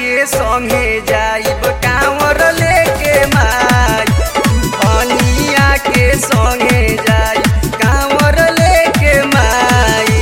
के संगे जाइब कांवर लेके माई धनिया के संगे जाइब कांवर लेके माई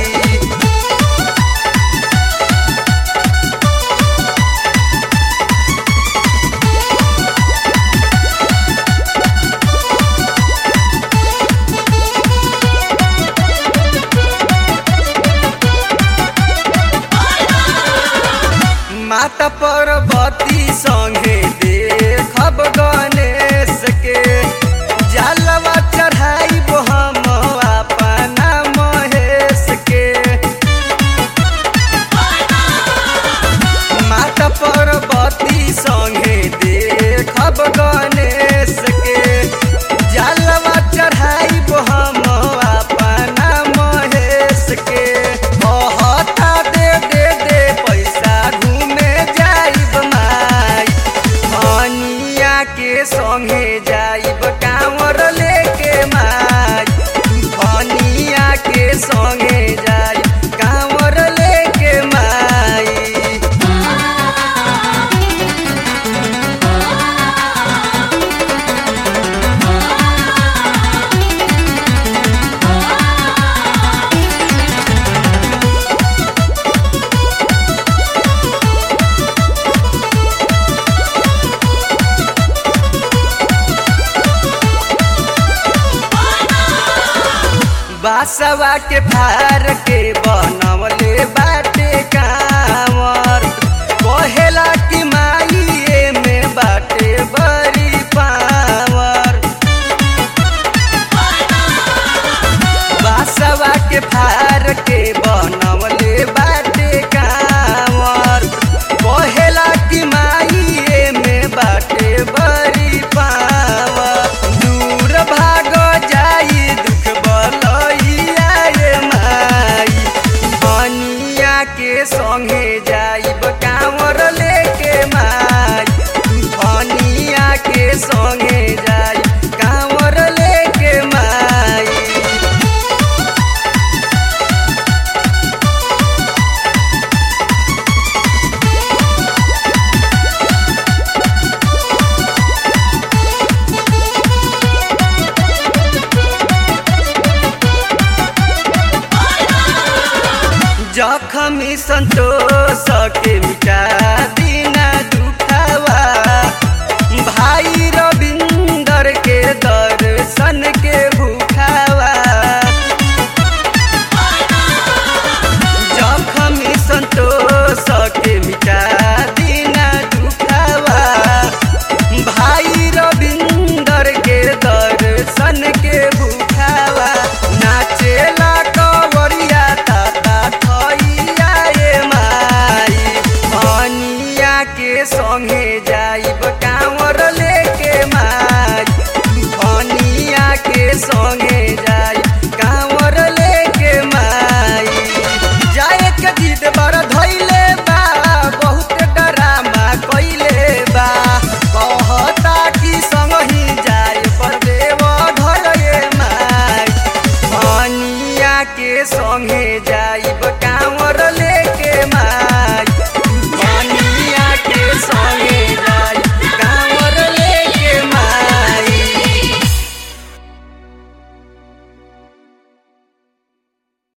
माता पार्वती संगे देखब गणेश के जलवा चढ़ाइब हम अपना महेश के माता पार्वती संगे देखब गणेश के जलवा चढ़ाइब हम अपना महेश के कहता दे दे दे पैसा घूमे जाइब माई धनिया के संगे जाइब कांवर लेके माई धनिया के संगे जाइब कांवर लेके माई बासवा के फार के बनवले बाटे कांवर कहेला कि माई में बाटे बड़ी पावर बासवा के फार के बनवले बाटे कांवर कहेला कि माई में बाटे बड़ी पावर दूर भाग जाई दुख बलैया रे माई धनिया के संगे जाइब कांवर लेके माई धनिया के संगे जाइब कांवर लेके माई जखमी संतोष के मिटा दीना दुखावा भाई रविंदर के दर्शन के भूखावा जखमी संतोष के मिटा दीना दुखावा भाई रविंदर के दर्शन के भूखावा नाचेला कवरिया ताता थैया ए माई धनिया के संगे जाइब कांवर लेके माई धनिया के संगे जाइब कांवर लेके माई जाए के जिद बर धैले